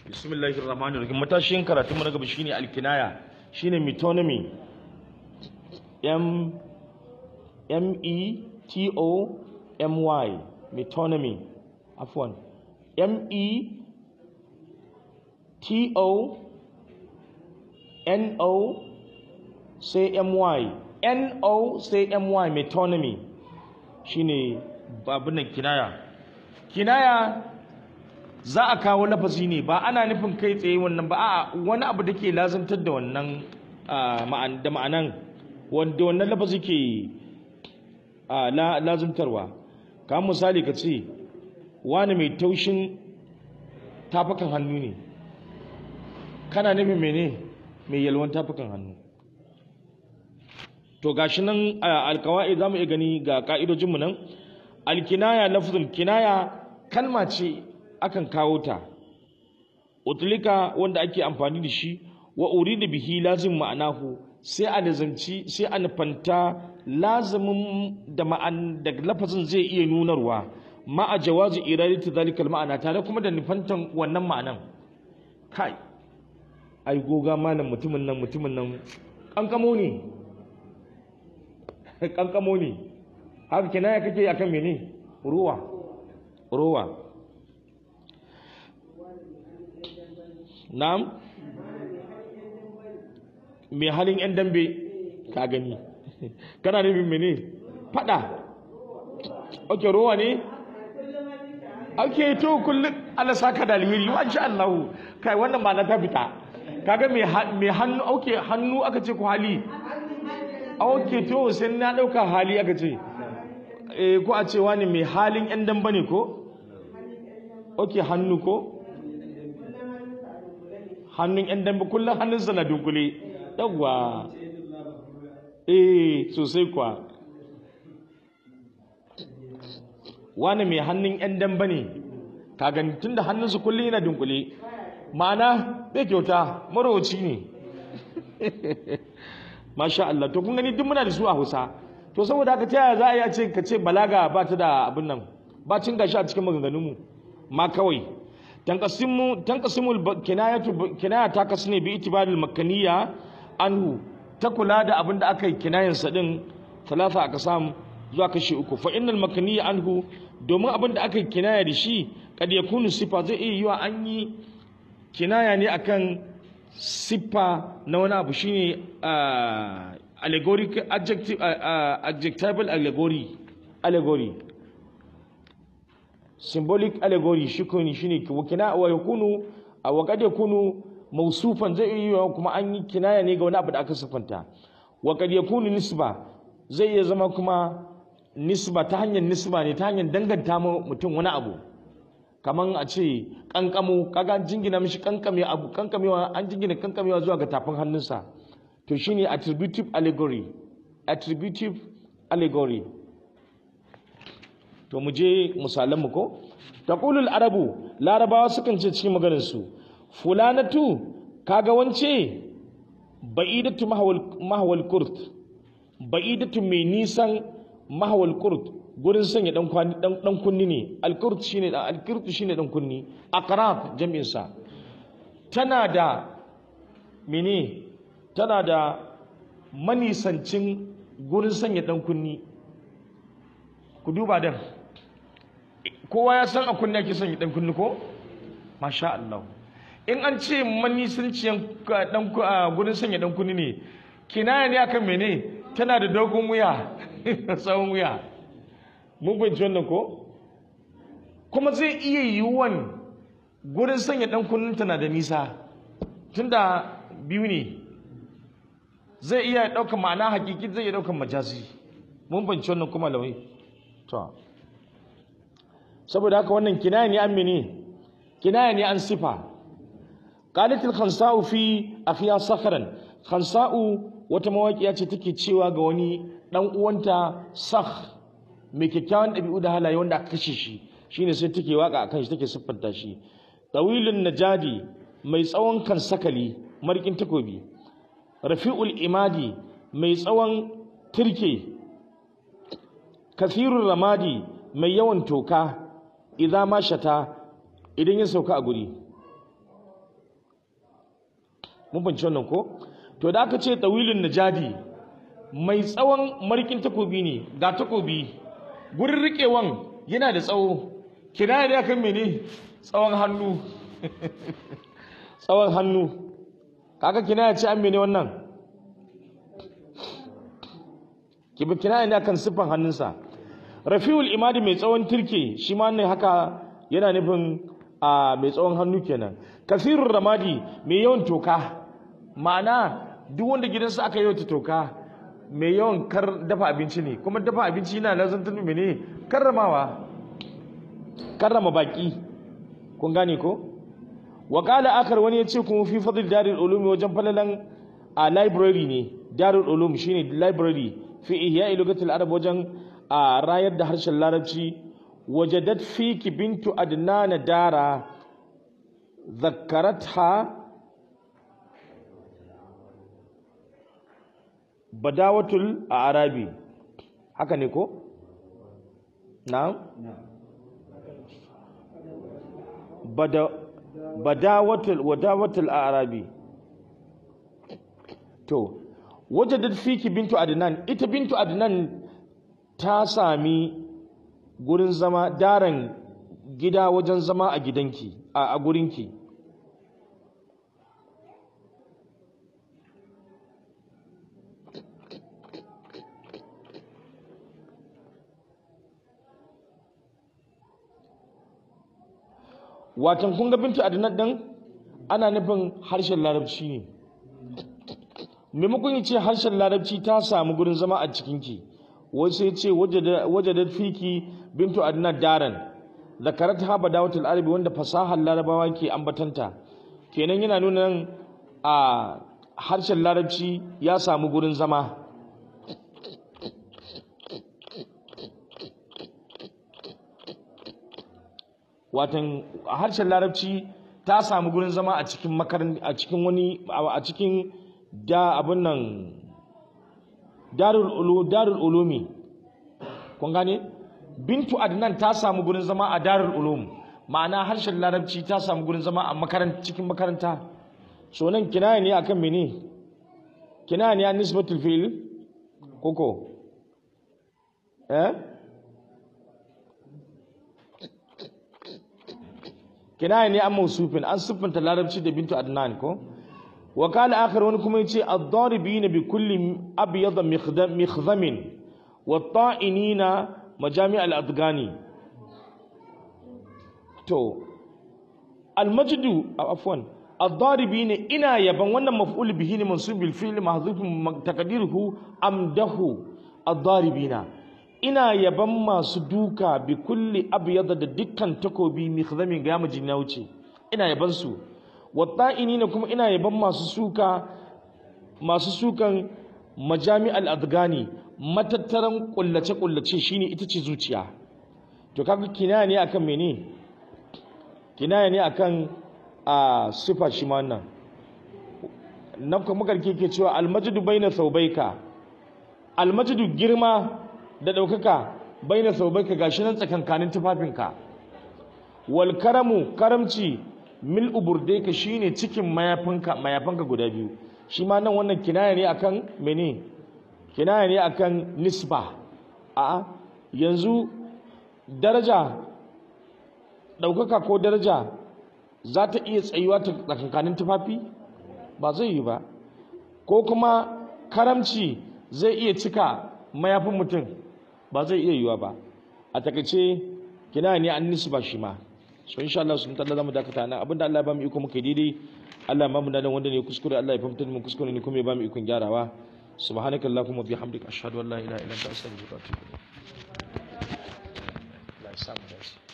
bismillahir rahmanir rahim matashin karatun mu na gaba shine alkinaya shine metonymy m m e t o m y metonymy afwan m e t o n o sai m y n o sai m y metonymy shine babun nan kinaya kinaya za a kawo lafazi ne ba ana nufin kai tsaye wannan ba a wani abu da ke lazantar da wannan da ma'anan wanda wannan lafazi ke lazantarwa kamar misali ka ce wani mai taushin tafakan hannu ne kana nufin mene mai yalwan tafakan hannu to gashi nan alkawai za mu iya gani ga ka'idojinmu nan alkinaya lafzul kinaya kalma ce akan kawo ta utlika wanda ake amfani da shi wa urida bihi lazim ma'anahu sai a lazanci sai a nufanta lazimin da ma'an da lafazin zai iya nunarwa ma a jawazi iradati zalikal ma'ana tare kuma da nufantan wannan ma'anan kai ai goga malam mutumin nan mutumin nan kankamo ne kankamo ne haka kinaya kake akan mene ruwa ruwa na'am mai halin yan dambe ka gani kana nufin mene fada ok ruwa ne ok to kullum Allah saka da alheri wa insha Allah kai wannan ma na ta fita kaga mai hannu ok hannu aka ce ku hali ok to sai na dauka hali aka ce eh ko a ce wani mai halin yan damba ne ko ok hannu ko hannun yan dambe kullum hannunsa na dunkule yawwa eh sosai kwa wani mai hannun yan dambe ne ka gani tun da hannunsa kullum yana dunkule ma'ana bai kyauta marowaci ne masha Allah to kun gani duk muna da su a Hausa to saboda haka ta yaya za a yi a ce ka ce balaga ba ta da abin nan ba cin gashi a cikin maganganunmu ma kawai tanqasimu tanqasimul kinayatu kinaya ta kasu ne bi itibaril makaniya anhu ta kula da abin da aka yi kinayan sa din talata aka samu zuwa kashi uku fa innal makaniya anhu domin abin da aka yi kinaya da shi kad yakunu sifa zai iya yiwa an yi kinaya ne akan siffa na wani abu shine allegoric adjective adjectival allegory allegory symbolic allegory shi ne shine wakina wa yakunu wa kad yakunu mawsufan zai iya kuma an yi kinaya ne ga wani abu da aka siffanta wa kad yakunu nisba zai iya zama kuma nisba ta hanyar nisba ne ta hanyar danganta mutum wani abu kaman a ce kankamo kaga jingina mishi kankame abu kankamewa an jingina kankamewa zuwa ga tafin hannunsa to shine attributive allegory attributive allegory to mu je misalan mu ko taqulul arabu larabawa sukan ce cikin maganar su fulanatu kaga wance ba'idatu mahwal mahwal kurt ba'idatu mai nisan mahwal kurt gurin sanya dan kwani dan dan kunni ne alkurt shine alkurt shine dan kunni aqrab jami'in sa tana da mene tana da manisancin gurin sanya dan kunni ku duba dan kowa ya san a kunni ake sanya dan kunni ko masha Allah in an ce manisanciyan dan gurin sanya dan kunni ne kinaya ne akan mene tana da dogon wuya tsawon wuya mun fahimci wannan ko kuma zai iya yiwuwan gurin sanya dan kunninta na da nisa tunda biyu ne zai iya ɗaukar ma'ana hakiki zai iya ɗaukar majazi mun fahimci wannan kuma lawai to saboda haka wannan kinaya ne an mene kinaya ne an sifa qalat al khansa'u fi akhiya sakharan khansa'u wata mawaƙiya ce take cewa ga wani dan uwanta sakh mai kyakkyawan ɗabi'u da halaye wanda aka kashe shi shine sai take waka akan shi take siffanta shi tawilun najadi mai tsawon kan sakali markin takobi rafi'ul imadi mai tsawon turke kafirun ramadi mai yawan toka idza ma shata idan ya sauka a guri mun bince wannan ko to da aka ce tawilun najadi mai tsawon marikin takobi ne ga takobi gurin riƙewan yana da tsawo kina da kan mene tsawon hannu tsawon hannu kaga kina ya ce an mene wannan kibi kina ne kan siffan hannunsa rafiul imadi mai tsawon turke shi ma ne haka yana nufin a mai tsawon hannu kenan kasirun ramadi mai yawan toka ma'ana duk wanda gidansa aka yi ta toka mai yawan kar dafa abinci ne kuma dafa abinci yana lazantar mene karramawa karrama baki kun gane ko wa qala akar wani yace kuma fi fadl darul ulum wajen falalan a library ne darul ulum shine library fi ihya lugatul arab wajen a rayar da harshen larabci wajadat fiki bintu adnana dara zakkaratha badawatul a arabi haka ne ko na'am bada badawatul wadawatul a arabi to wajadat fiki bintu adnan ita bintu adnan ta sami gurin zama daren gida wajen zama a gidanki a gurinki watan kun ga bintu adnan din ana nufin harshen larabci ne maimakon ce harshen larabci ta samu gurin zama a cikinki wai sai ce wajadat fiki bintu adnan daran zakarat ha badawatul arabi wanda fasahar larabawa ke ambatanta kenan yana nuna nan a harshen larabci ya samu gurin zama watan a harshen larabci ta samu gurin zama a cikin makaran a cikin wani a cikin da abin nan darul ulu darul ulumi kun gane bintu adnan ta samu gurin zama a darul ulum ma'ana harshen larabci ta samu gurin zama a makaran cikin makaranta so nan kinaya ne akan mene kinaya ne an nisbatul fi'l koko eh kinaya ne an mausufin an siffanta larabci da bintu adnan ko wa kala akhar wani kuma yace ad-daribina bi kulli abyad mikhdamin wa ta'inina majami' al-adgani to al-majdu afwan ad-daribina ina yaban wannan maf'ul bihi ne mansub bil fi'l mahdhuf taqdiruhu amdahu ad-daribina ina yaban masu duka bi kulli abyada da dukkan takobi mikhzamin ga mijin ya wuce ina yaban su watta'ini ne kuma ina yaban masu suka masu sukan majami al-adgani matattaran kullace kullace shine ita ce zuciya to kaga kinaya ne akan mene kinaya ne akan a sifa shi ma wannan nan kuma karke ke cewa al-majdu baina thawbayka al-majdu girma da ɗaukaka bai na saubaika gashi nan tsakankanin tufafinka wal karamu karamci mil uburde ka shine cikin mayafinka mayafanka guda biyu shi ma nan wannan kinaya ne akan mene kinaya ne akan nisba a yanzu daraja ɗaukaka ko daraja za ta iya tsayuwa ta tsakankanin tufafi ba zai yi ba ko kuma karamci zai iya cika mayafin mutum ba zai iya yiwa ba a takaice kina ne an nisu ba shi ma so insha Allah sun talla zamu dakata nan abinda Allah ya ba mu iko muke daidai Allah ya ba mu da wanda ne kuskure Allah ya fahimtar mu kuskure ne kuma ya ba mu ikon gyarawa subhanaka allahumma bihamdika ashhadu an la ilaha illa anta astaghfiruka wa atubu ilayk Allah ya samu dace